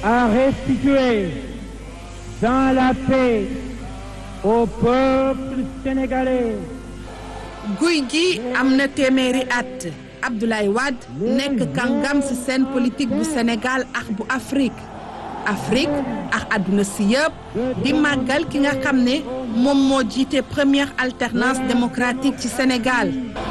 à restituer dans la paix au peuple sénégalais. guy gi am na téeméeri at Abdoulaye Wade nekk kàngam ci scène politique bu Sénégal ak bu Afrique Afrique ak àdduna si yëpp di màggal ki nga xam ne moom moo jiite première alternance démocratique ci Sénégal.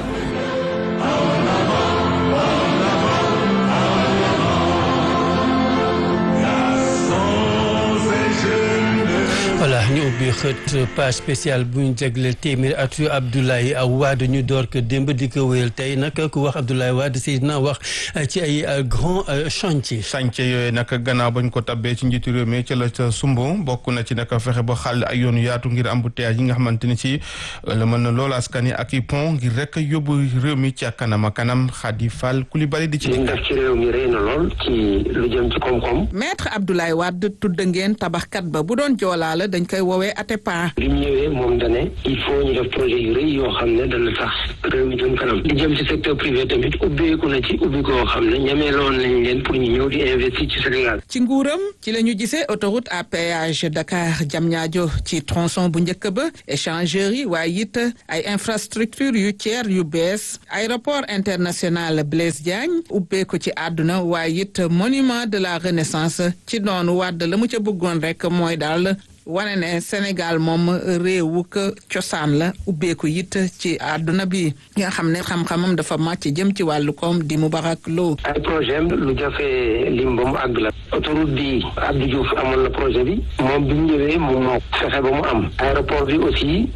voilà ñu ubbi xët page spéciale bu ñu jagleel téeméer atu Abdoulaye Wade ñu door ko démb di ko wéyal tey nag ku wax Abdoulaye Wade si dina wax ci ay grand chantier chantier yooyu nag gannaaw bañ ko tabbee ci njiitu réew mi ca la ca sumbo bokk na ci nag fexe ba xàll ay yoonu yaatu ngir embouteillage yi nga xamante ni ci la mën na loolu askan yi ak i pont ngir rek yóbbu réew mi ca kanam a kanam Khady Fall Coulibaly di ci. li ñu def ci réew mi rëy na lool ci lu jëm ci koom-koom. maître Abdoulaye Wade tudd ngeen tabaxkat ba bu doon joolaa la dañ koy woowee Atepa. bi mu ñëwee moom dane il faut ñu def projet yu rëy yoo xam ne dana tax réew mi jëm kanam li jëm ci secteur privé tamit ubbeeku na ci ubbi koo xam ne ñameeloon nañ leen pour ñu ñëw di investir ci Sénégal. ci nguuram ci la ñu gisee autoroute à péage Dakar Diamniadio ci tronçon bu njëkk ba échangeurs yi waaye it ay infrastructure yu tiers yu bees aéroport international Blaise Diagne ubbeeku ci àdduna waaye it monument de la renaissance ci noonu wàdd la mu ca bëggoon rek mooy daal wane ne Sénégal moom réewu ko cosaan la ubbeeku it ci àdduna bi nga xam ne xam-xamam dafa màcc jëm ci wàllu koom di Moubarak Lo. ay projet am lu jafee lim ba mu àgg la autoroute bi Abdou Diouf amoon na projet bi moom bi mu ñëwee moom moo fexe ba mu am aéroport bi aussi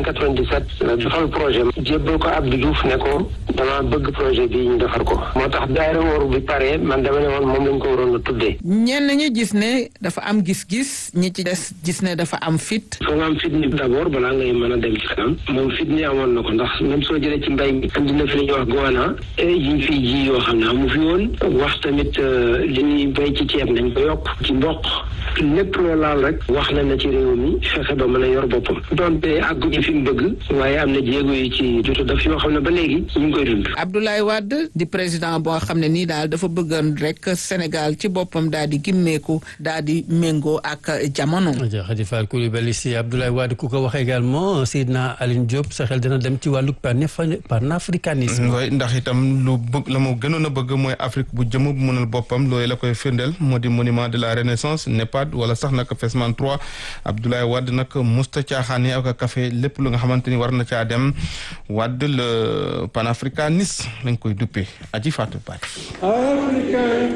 1997 la defal projet am jébbal ko Abdou Diouf ne ko dama bëgg projet bi ñu defar ko moo tax bi aéroport bi pare man dama ne woon moom lañ ko waroon a tuddee. ñenn ñi gis ne dafa am gis-gis ñi ci des gis ne dafa am fit. foo nga am fit ni d'abord balaa ngay mën a dem ci kanam moom fit ni amoon na ko ndax même soo jëlee ci mbay mi andi na fi li ñuy wax goana yi ñu fiy ji yoo xam ne amu fi woon wax tamit li ñuy bay ci ceeb nañ ko yokk ci mboq lépp loo laal rek wax na na ci réew mi fexe ba mën a yor boppam donte àgguñu fi mu bëgg waaye am na jéego yi ci jot daf yoo xam ne ba léegi ñu ngi koy dund. Abdoulaye Wade di président boo xam ne nii daal dafa bëggoon rek Sénégal ci boppam daal di gimmeeku daal di méngoo ak jamono. Khady Fall Coulibaly si Abdoulaye Wade ku ko wax également Seydina Aline Diop sa xel dina dem ci wàllu panafricanisme. waaye ndax itam lu bëgg la mu gënoon a bëgg mooy Afrique bu jëm bu mënal boppam loolu la koy firndeel moo di monument de la renaissance NEPAD wala sax nag FESMAN 3 Abdoulaye Wade nag musta caaxaane ak café lépp lu nga xamante ni war na caa dem Wade le panafricaniste lañ koy duppee aji Fatou Ba. Africain,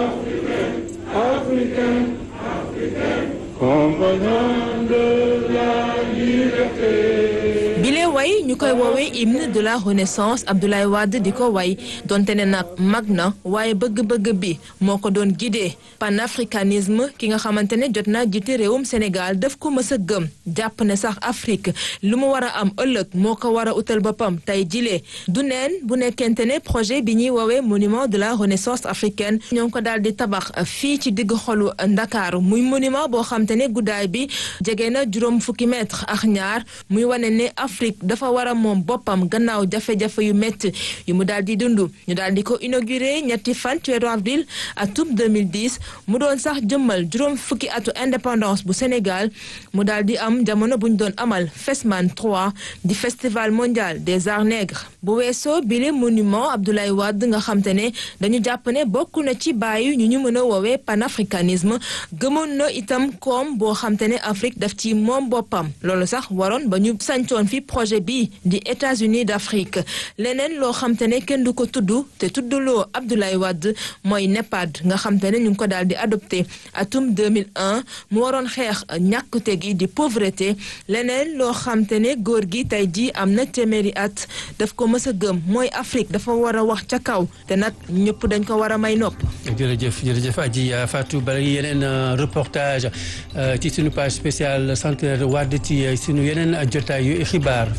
Africain, Africain, compagnon de la liberté. bile way ñu koy woowee hymne de la renaissance Abdoulaye Wade di ko way donte ne nag mag na waaye bëgg-bëgg bi moo ko doon guidé panafricanisme ki nga xamante ne jot naa jiite réewum Sénégal daf ko mës a gëm jàpp ne sax Afrique lu mu war a am ëllëg moo ko war a utal boppam tey jilee du neen bu nekkente ne projet bi ñuy woowee monument de la renaissance africaine ñoo ngi ko daal di tabax fii ci digg xolu Ndakaaru muy monument boo xam te ne guddaay bi jege na juróom fukki mètre ak ñaar muy wane ne Afrique dafa war a moom boppam gannaaw jafe-jafe yu métti yu mu daal di dund ñu daal di ko inauguré ñetti fan ci weeru avril atum 2010 mu doon sax jëmmal juróom fukki atu indépendance bu Sénégal mu daal di am jamono bu ñu doon amal FESMAN 3 di festival mondial des arts nègres bu weesoo bile monument Abdoulaye Wade nga xam te ne dañu jàpp ne bokk na ci bàyyi ñu ñu mën a woowee panafricanisme gëmoon na itam koom boo xam te ne Afrique daf ci moom boppam loolu sax waroon ba ñu sancoon fi projet bi di États-Unis d'Afrique leneen loo xam te ne kenn du ko tudd te tuddloo Abdoulaye Wade mooy NEPAD nga xam te ne ñu ngi ko daal di adopté atum 2001 mu waroon xeex ñàkkute gi di pauvreté leneen loo xam te ne góor gi tey jii am na téeméeri at daf ko mës a gëm mooy Afrique dafa war a wax ca kaw te nag ñëpp dañ ko war a may nopp. jërëjëf jërëjëf Adji Fatou Bari yeneen reportage ci sunu page spéciale centenaire Wade ci sunu yeneen jotaay yu xibaar fii la noo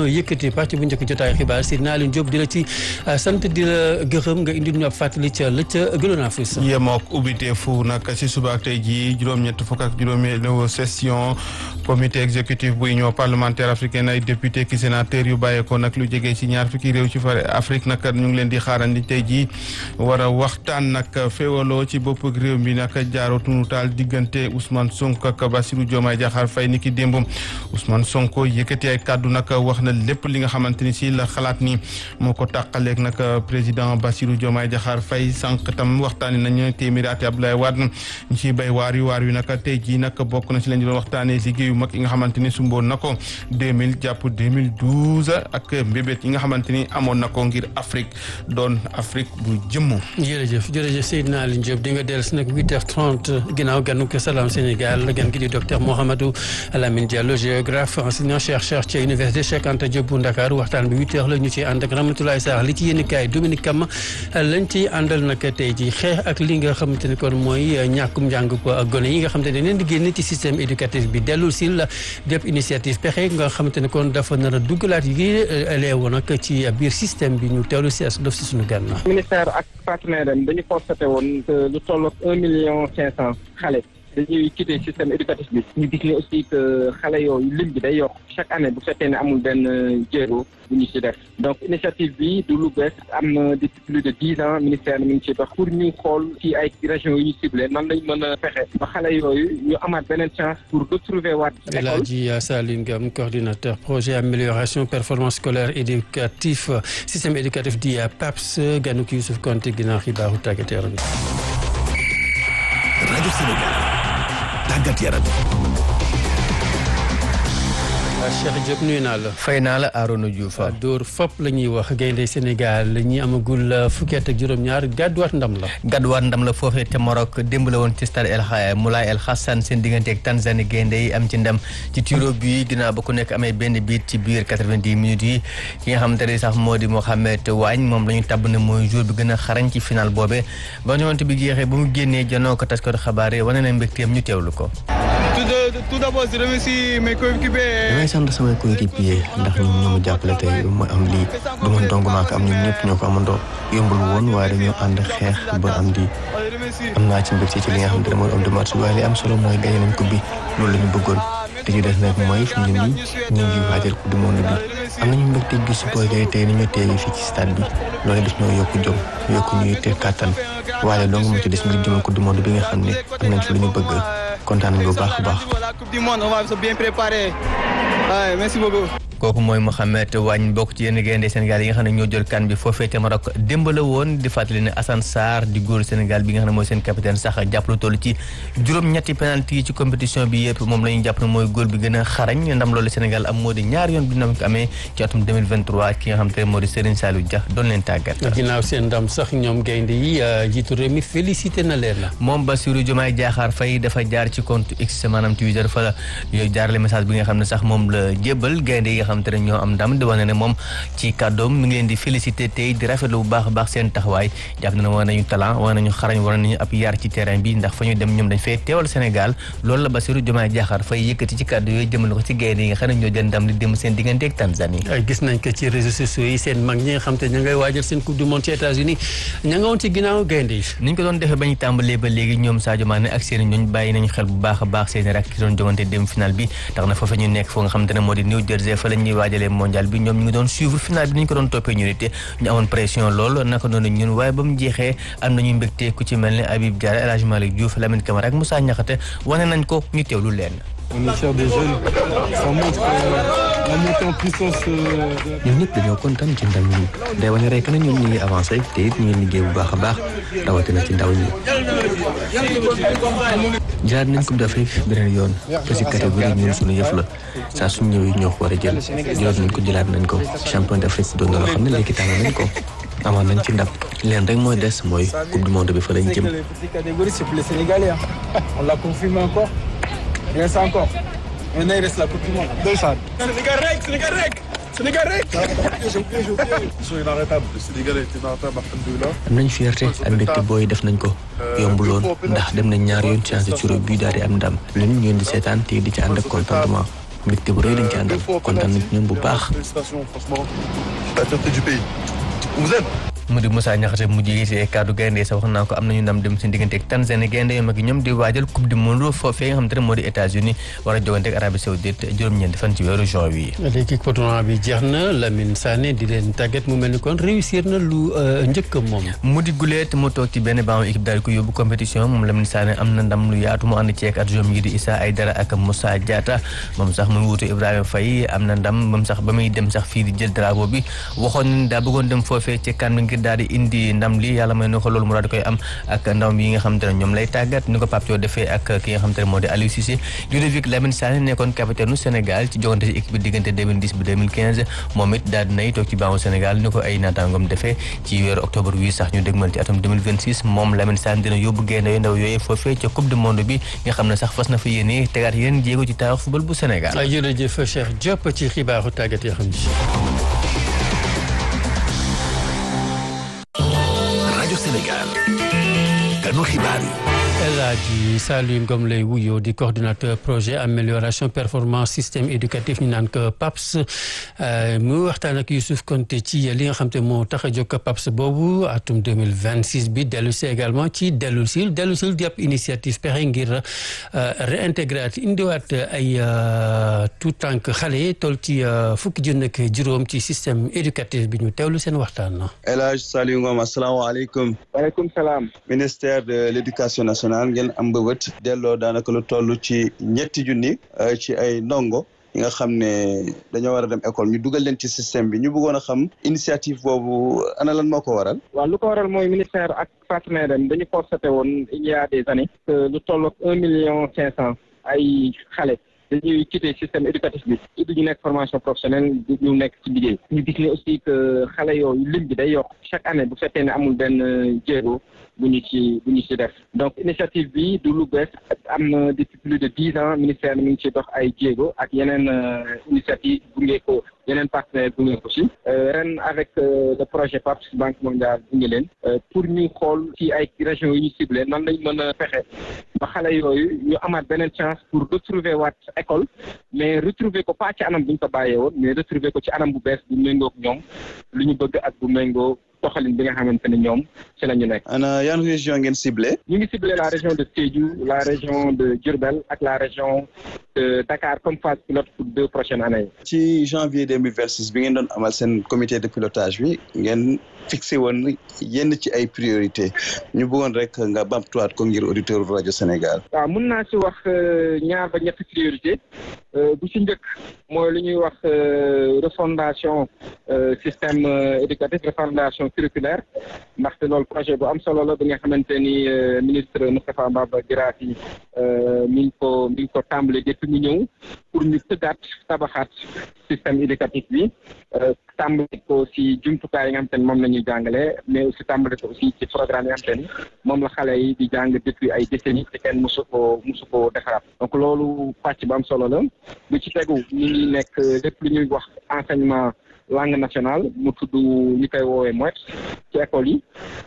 yëkkati pàcc bu njëkk jotaay xibaar si naa leen Diop di la ci sant di la gërëm nga indi ñu ab fàttali ca la ca gënoon a fës. yemook ubbite fu nag si suba ak tey jii juróom-ñett fukk ak juróomeelu session comité exécutif bu union parlementaire africaine ay député ki sénateur yu bàyyeekoo nag lu jege si ñaar fukki réew ci fare Afrique nag ñu ngi leen di xaarandi tey jii war a waxtaan nag féewaloo ci bopp réew mi nag jaaroo tunu taal diggante Ousmane Sonko ak Bassirou Diomaye Diakhar Faye ni ki démb Ousmane Sonko yëkkati ay kàddu nag wax na lépp li nga xamante ni si la xalaat ni moo ko tàqaleeg nag président Bassirou Diomaye Diakhar Faye sànq tam waxtaani nañu téeméeri ati Abdoulaye Wade ñu ciy bay waar yu waar yu nag tey jii nag bokk na si lañ doon waxtaanee liggéeyu mag yi nga xamante ni sumboon na ko 2000 jàpp 2012 ak mbébét yi nga xamante ni amoon na ko ngir Afrique doon Afrique bu jëmm. jërëjëf jërëjëf Seydina Aliou Diop di nga dellu si nag 8h30 ginnaaw ganu ko Salam Sénégal gan gi di docteur Mouhamadou Lamine Diallo géographe enseignant chercheur ci université Cheikh Anta Diop bu Ndakaaru waxtaan bi 8h la ñu ciy ànd ak Ramatoulaye Sarr li ci yéen kaay Dominique Kama lañ ciy àndal nag tey jii xeex ak li nga xamante ni kon mooy ñàkkum njàng ko ak gone yi nga xamante ne leen di génn ci système éducatif bi dellul si la def initiative pexe nga xamante ne kon dafa nar a duggalaat yi leewu nag ci biir système bi ñu teewlu si as dof si suñu gànnaaw. ministère ak partenaire am dañu constaté woon que lu tolloog un million cinq cent xale dañuy quitté système éducatif bi ñu gis ne aussi que xale yooyu lim bi day yokk chaque année bu fekkee ne amul benn jéego bu ñu ci def donc initiative bi du lu bees am na depuis plus de dix ans ministère mi ngi ci dox pour ñu xool ci ay régions yu ñu ciblé nan lañ mën a fexe ba xale yooyu ñu amaat beneen chance pour retrouver waat El Hadji Saline Ngam coordinateur projet amélioration performance scolaire éducatif système éducatif di PAPS ganuk Youssouf Konté ginnaaw xibaaru tàggat yaram rajo Sénégal tàggat yaram Cheikh Diop nuyu naa la. fay naa la Arona Diouf. Dóor fop la ñuy wax gaynde Sénégal ñi amagul fukki at ak juróom-ñaar gàdduwaat ndam la. gàdduwaat ndam la foofee te Maroc démb la woon ci stade El Moulay El Hassan seen diggante ak Tanzanie gaynde yi am ci ndam ci tiro bi ginnaaw ba ku nekk amee benn biit ci biir 90 minutes yi ki nga xamante ne sax moo di Mohamed Wagne moom la ñu tabb ne mooy jour bi gën a xarañ ci final boobe ba ñëwante bi jeexee ba mu génnee janoo ko taskatu xabaar yi wane na mbégteem ñu teewlu ko. tout d'abord je remercie mes coéquipiers. damay sant samay coéquipiers ndax ñoom ñoo ma jàppale tey ma am lii du ma dong maa ko am ñun ñëpp ñoo ko amandoo yombul woon waaye dañoo ànd xeex ba am lii am naa ci mbégte ci li nga xam ne mooy homme de match waaye li am solo mooy gagné nañ coupe bi loolu la ñu bëggoon te ci des nag mooy fi mu ne nii ñu ngi waajal coupe du monde bi am nañu mbégte gi supporter tey ni ñu teewee fii ci stade bi loolu daf ñoo yokk jom yokk ñuy te kàttan waaye dong mu ci des ngir jëmal coupe du monde bi nga xam ne am nañ fi lu ñu bëgg kontaan nañu bu baax a baax. la coupe du monde on va se bien préparer waaye merci beaucoup. kooku mooy Mohamed Wagne bokk ci yenn gaynde Sénégal yi nga xam ne ñoo jël kan bi foofee ca Maroc démb la woon di fàttali ne Assane Sarr di góor Sénégal bi nga xam ne mooy seen capitaine sax jàpp lu toll ci juróom-ñetti penalty yi ci compétition bi yëpp moom la ñu jàpp ne mooy góor bi gën a xarañ ndam loolu Sénégal am moo di ñaar yoon bi na ko amee ci atum 2023 ki nga xam te ne moo di Serigne Saliou Dia doon leen tàggat. ginnaaw seen ndam sax ñoom gaynde yi jiitu réew mi félicité na leen la. moom Bassirou Diomaye Diakhar Faye dafa jaar ci compte X maanaam Twitter fa la yooyu jaarale message bi nga xam ne sax moom la jébbal gaynde yi nga xam te ne ñoo am ndam di wane ne moom ci kàddoom mi ngi leen di félicité tey di rafetlu bu baax a baax seen taxawaay jàpp na ne wane nañu talent wane nañu xarañ wane nañu ab yar ci terrain bi ndax fa ñu dem ñoom dañ fay teewal Sénégal loolu la Bassirou Diomaye Diakhar Faye yëkkati ci kàddu yooyu jëmale ko ci gaynde yi nga xam ne ñoo jël ndam li dem seen diggante ak Tanzanie gis nañ ko ci réseaux sociaux yi seen mag ñi nga xam te ña ngay waajal seen coupe du monde ci États-Unis ña nga woon ci ginnaaw gaynde yi niñ ko doon defee ba ñu tàmbalee ba léegi ñoom Sadio Mané ak seen ñooñ bàyyi nañu xel bu baax a baax seen rak ki doon jogante dem final bi tax na foofu ñu nekk foo nga xam te ne moo di New Jersey fa la ñuy waajalee mondial bi ñoom ñu ngi doon suivre final bi ni ñu ko doon toppee ñu nit ñu amoon pression lool naka noonu ñun waaye ba mu jeexee am nañu mbégte ku ci mel ne Habib Diarra El Hadj Malick Diouf Lamine Camara ak Moussa Niakhaté wane nañ ko ñu teewlu leen On est fiers des jeunes. Ça montre que la montée en puissance. ñun ñëpp dañoo kontaan ci ndam yi day wane rek na ñun ñu ngi avancé te it ñu ngi liggéey bu baax a baax rawatina ci ndaw ñi. jëlaat nañ coupe d'Afrique beneen yoon te si catégorie ñun suñu yëf la saa suñu ñëwee ñoo ko war a jël jëlaat nañ ko jëlaat nañ ko champion d'Afrique doon na loo xam ne léegi tànn nañ ko. amoon nañ ci ndam leen rek mooy des mooy coupe du monde bi fa lañ jëm. catégorie c'est pour les Sénégalais. On l'a confirmé encore. Il reste encore. Maintenant, il reste la Coupe du Monde. Ndeysaan. Sénégal rek Sénégal rek Sénégal rek. Ils sont inarrêtables. Le Sénégal est inarrêtable, alhamdoulilah. am nañ fierté ak mbégte booy def nañ ko yombuloon ndax dem nañ ñaar yoon changé ci bi daal di am ndam lu ñu ñëw di seetaan te di ci ànd ak contentement mbégte bu rëy lañ ci àndal kontaan nañ ci ñoom bu baax. Félicitations, franchement. La fierté du pays. On vous aime. mu di Moussa Niakhaté mu jiite kaddu gaynde sa wax naa ko am nañu ndam dem seen diggante ak Tanzanie gaynde yu mag yi ñoom di waajal coupe du monde foofee nga xam te ne moo di États-Unis war a jogante ak Arabie Saoudite juróom-ñeenti fan ci weeru juin wi léegi tournoi bi jeex na Lamine Sané di leen tàggat mu mel ni kon réussir na lu njëkk moom. mu di guleet mu toog ci benn banc équipe daal di ko yóbbu compétition moom Lamine Sané am na ndam lu yaatu mu ànd ceeg adjoint yi di Issa Aïdara ak Moussa Diatta moom sax mu ngi wutu Ibrahima Faye am na ndam moom sax ba muy dem sax fii di jël drapeau bi waxoon nañ daa bëggoon dem foofee ci kan bi ngir daal di indi ndam li yàlla may na ko loolu mu daal di koy am ak ndam yi nga xam te ne ñoom lay tàggat ni ko Pape Thiaw defee ak ki nga xam te ne moo di Aliou Cissé Ludovic Lamine Sané nekkoon capitaine u Sénégal ci jogante ci équipe bi diggante 2010 ba 2015 moom it daal dinay toog ci bancu Sénégal ni ko ay naataangoom defee ci weeru octobre wi sax ñu dégmal ci atum 2026 moom Lamine Sané dina yóbbu gaynde yu ndaw yooyu foofee ca coupe du monde bi nga xam ne sax fas na fa yéene tegaat yeneen jéego ci taarix football bu Sénégal jërëjëf Cheikh Diop ci xibaaru tàggat yoo xam rajo Sénégal kanu xibaar yi El Hadji Saliou Ngom lay wuyoo di coordinateur projet amélioration performance système éducatif ñu naan ko PAPS mu waxtaan ak Youssouf Konté ci li nga xam te moo tax a jóg PAPS boobu atum 2026 bi dellu si également ci dellu sil dellu sil di ab initiative pexe ngir réintégrer indiwaat ay tout tànk xale toll ci fukki junni ak juróom ci système éducatif bi ñu teewlu seen waxtaan. El Hadji Saliou Ngom asalaamaaleykum. waaleykum salaam. ministère de l'éducation nationale. ngeen am mbëbët delloo daanaka lu toll ci ñetti junni ci ay ndongo yi nga xam ne dañoo war a dem école ñu dugal leen ci système bi ñu bëggoon a xam initiative boobu ana lan moo ko waral. waaw lu ko waral mooy ministère ak partenaire am dañu constaté woon il y a des années que lu toll ak un million cinq cent ay xale. dañuy quitter système éducatif bi ci du ñu nekk formation professionnelle du ñu nekk ci liggéey ñu gis ne aussi que xale yooyu lim bi day yokk chaque année bu fekkee ne amul benn jéego bu ñu ci bu ñu ci def donc initiative bi du lu bees am na depuis plus de dix ans ministère mi ngi ci dox ay jéego ak yeneen initiative gunge ko yeneen partenaire gunge ko ci ren avec le projet PAPS Banque mondiale gunge leen pour ñu xool ci ay régions yi ñu ciblé nan lañ mën a fexe ba xale yooyu ñu amaat beneen chance pour retrouver waat école mais retrouver ko pas ci anam bu ñu ko bàyyee woon mais retrouver ko ci anam bu bees bu méngoog ñoom lu ñu bëgg ak bu méngoo doxalin bi nga xamante ne ñoom ci la ñu nekk. ana yan région ngeen ciblé. ñu ngi ciblé la région de Sédhiou la région de Diourbel ak la région de Dakar comme phase pilote pour deux prochaines années. ci janvier deux mille vingt six bi ngeen doon amal seen comité de pilotage bi ngeen fixé woon yenn ci ay priorité ñu bëggoon rek nga bamtuwaat ko ngir auditeur rajo Sénégal. waaw mun naa ci wax ñaar ba ñetti priorité bu ci njëkk mooy lu ñuy wax refondation système éducatif refondation curriculaire ndaxte loolu projet bu am solo la bi nga xamante ni ministre Moustapha Mbaba Guirassy mi ngi ko mi ngi ko tàmbali depuis mu ñëw pour ñu tëggaat tabaxaat système éducatif bi tàmbali ko si jumtukaay yi nga xamante ni moom la ñuy jàngale mais aussi tàmbali ko aussi ci programme yi nga xamante ni moom la xale yi di jàng depuis ay décennies te kenn mosu ko mosu ko defaraat donc loolu pàcc bu am solo la bu ci tegu ñu ngi nekk lépp lu ñuy wax enseignement langue nationale mu tudd ñu koy woowee MOET ci école yi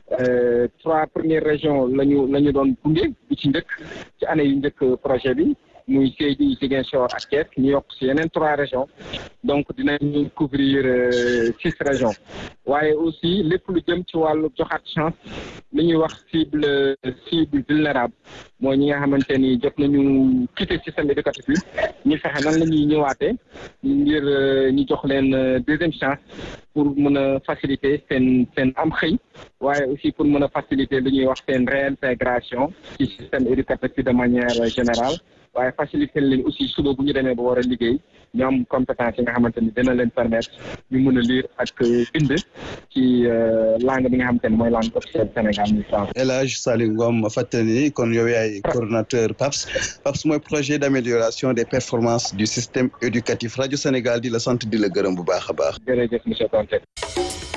trois premières régions la ñu la ñu doon gunge bu ci njëkk ci année yu njëkk projet bi muy Sédhiou Ziguinchor ak Thiès ñu yokk si yeneen trois régions donc dinañu couvrir six régions waaye aussi lépp lu jëm ci wàllu joxaat chance li ñuy wax cible cible vulnérable mooy ñi nga xamante ni jot nañu quitter système éducatif bi ñu fexe nan la ñuy ñëwaatee ngir ñu jox leen deuxième chance pour mën a faciliter seen seen am xëy waaye aussi pour mën a faciliter li ñuy wax seen réintégration ci système éducatif bi de manière générale waaye faciliter leen aussi suba bu ñu demee ba war a liggéey ñu am compétence yi nga xamante ni dina leen permettre ñu mën a lire ak bind ci langue bi nga xamante ni mooy langue officielle Sénégal muy français. El Hadji Saliou Ngom fàttali kon yow yaay coordonnateur PAPS PAPS mooy projet d'amélioration des performances du système éducatif rajo Sénégal di la sant di la gërëm bu baax a baax. jërëjëf monsieur Konté.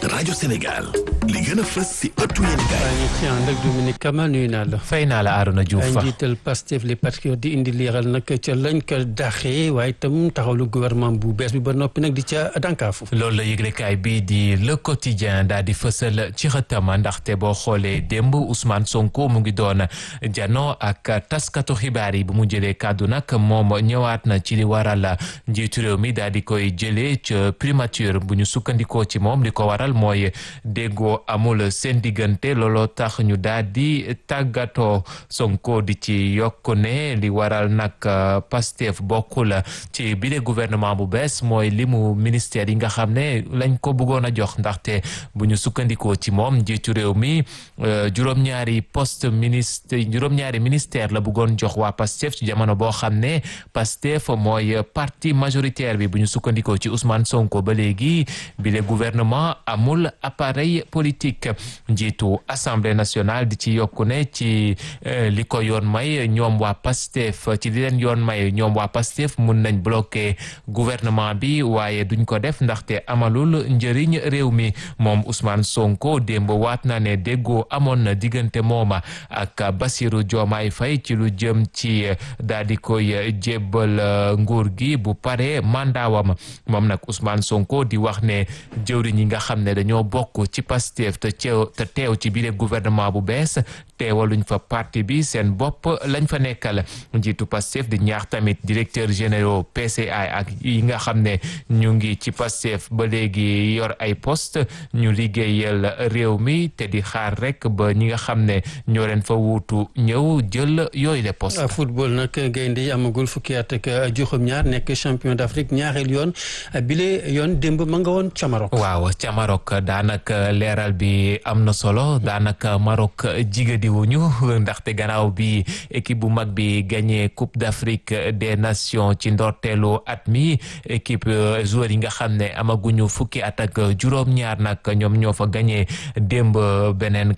rajo Sénégal li gën a fës si ëttu yéenekaay waaye ñu ci ànd ak Dominique Kama nuyu naa la. fay naa la Arona Diouf ay fa njiital Pastef les patriotes di indi leeral nag ca lañ ko daxee waaye itam taxawlu gouvernement bu bees bi ba noppi nag di ca dànkaafu. loolu la yëglekaay bii di le quotidien daal di fësal ci xëtam ndaxte boo xoolee démb Ousmane Sonko mu ngi doon jano ak taskatu xibaar yi bu mu jëlee kàddu nag moom ñëwaat na ci li waral njiitu réew mi daal di koy jëlee ca primature bu ñu sukkandikoo ci moom li ko waral mooy déggoo amul seen diggante looloo tax ñu daal di tàggatoo Sonko di ci yokk ne li waral nag Pastef bokkul ci bile gouvernement bu bees mooy limu ministère yi nga xam ne lañ ko bëggoon a jox ndaxte bu ñu sukkandikoo ci moom njiitu réew mi juróom-ñaari poste ministre juróom-ñaari ministère la bëggoon jox waa Pastef ci jamono boo xam ne Pastef mooy parti majoritaire bi bu ñu sukkandikoo ci Ousmane Sonko ba léegi bile gouvernement amul appareil politique njiitu assemblée nationale di ci yokku ne ci li ko yoon may ñoom waa Pastef ci li leen yoon may ñoom waa Pastef mun nañ bloquer gouvernement bi waaye duñ ko def ndaxte amalul njëriñ réew mi moom Ousmane Sonko démb waat na ne déggoo amoon na diggante mooma ak Bassirou Diomaye Faye ci lu jëm ci daal di koy jébbal nguur gi bu pare mandaawam moom nag Ousmane Sonko di wax ne jëwriñ yi nga xam ne dañoo bokk ci Pastef te teew te teew ci biir gouvernement bu bees teewaluñ fa parti bi seen bopp lañ fa nekkal njiitu Pastef di ñaax tamit directeur généraux PCA ak yi nga xam ne ñu ngi ci Pastef ba léegi yor ay poste ñu liggéeyal réew mi te di xaar rek ba ñi nga xam ne ñoo leen fa wuutu ñëw jël yooyu le poste football nag gaynde yi amagul fukki at ak juróom-ñaar nekk champion d'Afrique ñaareel yoon bile yoon démb ma nga woon ca Maroc. waaw ca Maroc daanaka leeral bi am na solo daanaka Maroc jigadi wuñu ndaxte gannaaw bi équipe bu mag bi gagné Coupe d'Afrique des Nations ci ndorteelu at mi équipe joueurs yi nga xam ne amaguñu fukki at ak juróom-ñaar nag ñoom ñoo fa gagné démb beneen